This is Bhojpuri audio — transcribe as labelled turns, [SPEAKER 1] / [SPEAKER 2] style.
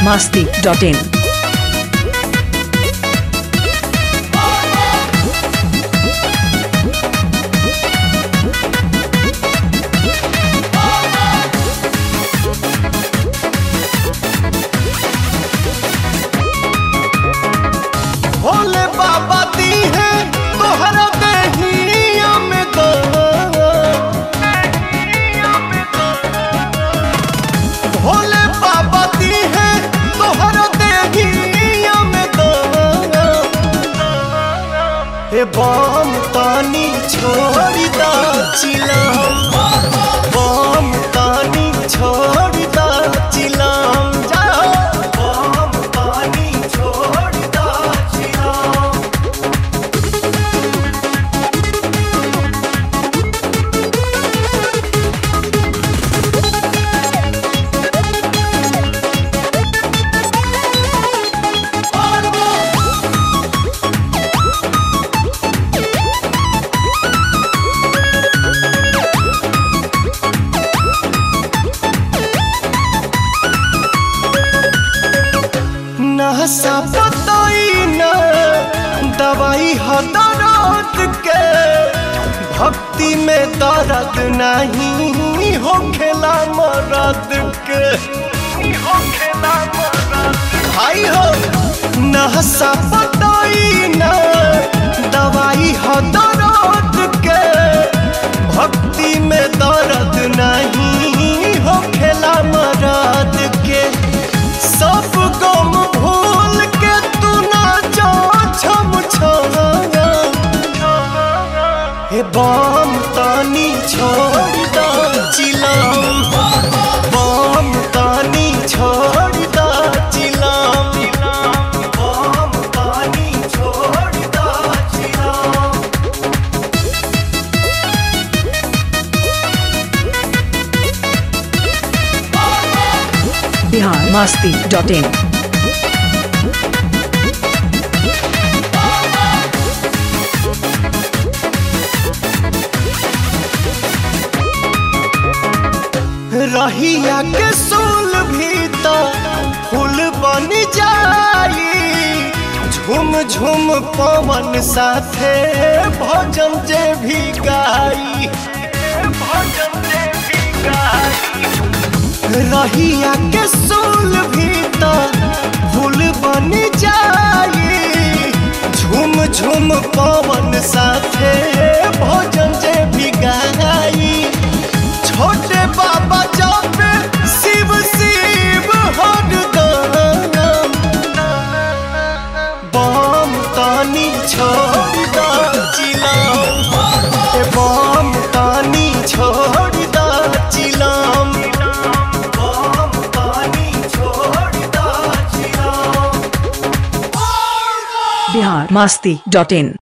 [SPEAKER 1] masti.in.
[SPEAKER 2] भोले बाबा दी है तोहरा देहिया में दो भोले बाबा दी है तोहरा देहिया में दो हे बम तानी छोड़ी दा चिलम बम तानी छोड़ी दा चिलम जाओ बम तानी छोड़ी दा चिलम नहसा बताई न दवाई ह दर्द के भक्ति में दर्द नहीं हो खेला मरद के भाई हो नहसा बताई न दवाई ह दर्द के भक्ति में दर्द नहीं हो खेला मरद के सब गम भूल के तू ना जा छम हे बम तानी छोड़ दा चिलम बम तानी छोड़ दा चिलम बम तानी छोड़ दा चिलम
[SPEAKER 1] Bihar masti.in.
[SPEAKER 2] रहिया के सोल भी तो फूल बन जाई झुम झुम पवन साथे भजन जे भी गाई भजन जे भी गाई रहिया के सोल भी तो फूल बन जाई झुम झुम पवन साथे भजन जे भी गाई छोटे बाबा जापे शिव शिव हर गाम बम तानी छोड़ दा चिलाम ए बम तानी छोड़ दा चिलाम बम तानी छोड़ दा चिलाम
[SPEAKER 1] Bihar masti.in.